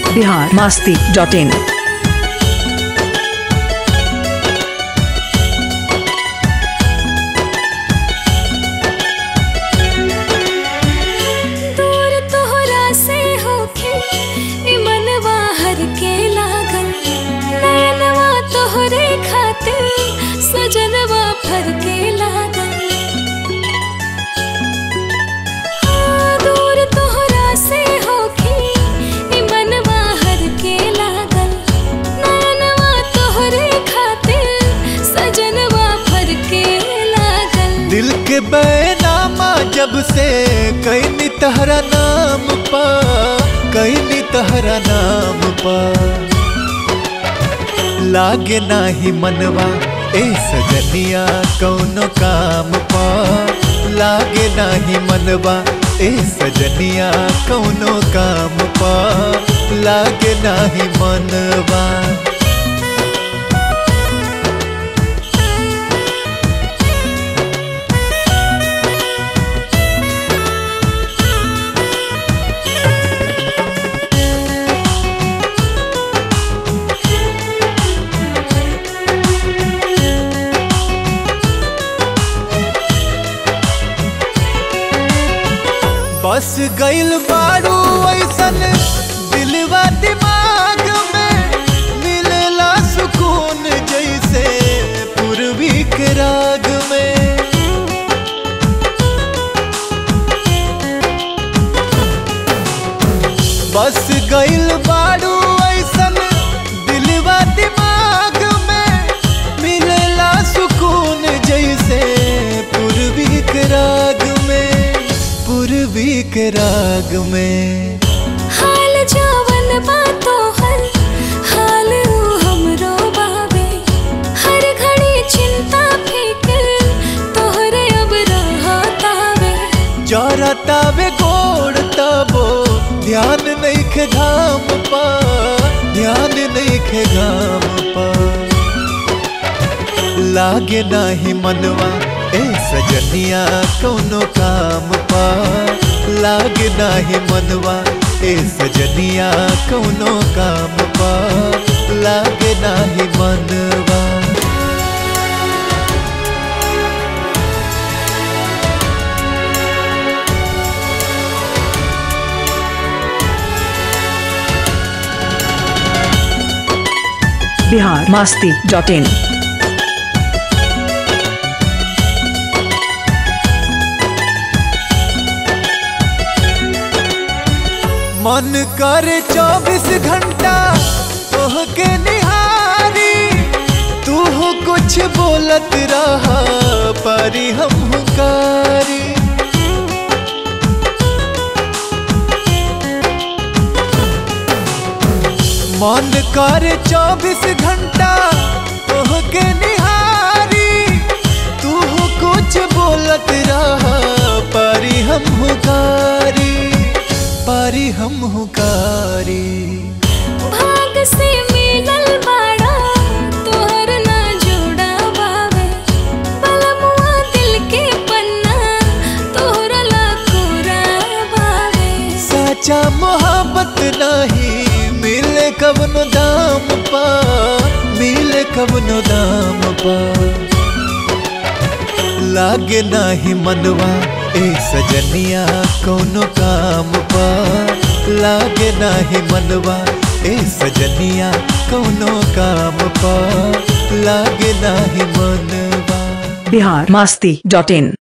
Bihar Masti dot in दूर तोहरा से होके ई मनवा हर के लागल नयनवा तोहरे खातिर सजनवा फर के लागल हाँ, दूर तोहरा से होके ई मनवा हर के लागल नयनवा तोहरे खातिर सजनवा फर के लागल दिल के बैनामा जब से कैनी तहरा नाम पा कैनी तहरा नाम पा लागे नाही मनवा ए सजनिया कौनो काम पा लागे नाही मनवा ए सजनिया कौनो काम पा लागे नाही मनवा बस गइल बारू ऐसन दिलवा दिमाग में मिलेला सुकून जैसे पूर्वी के राग में बस गइल बारू ऐसन दिलवा दिमाग में मिलेला सुकून जैसे पूर्वी के राग में पूर्वी के राग में हाल जवन बातो हर हाल ऊ हमरो बावे हर घड़ी चिंता फिक्र तोहरे अब रहतावे जरतावे गोड़ तबो ध्यान नहीं खे घाम पा ध्यान नहीं खे घाम पा लागे नाही मनवा ए सजनिया कौनो काम पा लागे नाही मनवा ए सजनिया कौनो काम पा लागे नाही मनवा बिहार मास्ती डॉट इन मन कर चौबीस घंटा तोहके निहारी तू हो कुछ बोलत रहा परी हम हुकारी मन कर चौबीस घंटा तोहके निहारी तू हो कुछ बोलत रहा परी हम हुकारी परी हम हुकारी भाग से मिलल बाड़ा तोहर ना जोड़ा बावे बलमुआ दिल के पन्ना तोहरा ला कोरा बावे सच्चा मोहब्बत नहीं मिले कवनो दाम पा मिले कवनो दाम पा लागे नाही मनवा ए सजनिया कौनो काम पा लागे नाही मनवा ए सजनिया कौनो काम पा लागे नाही मनवा बिहार मास्ती डॉट इन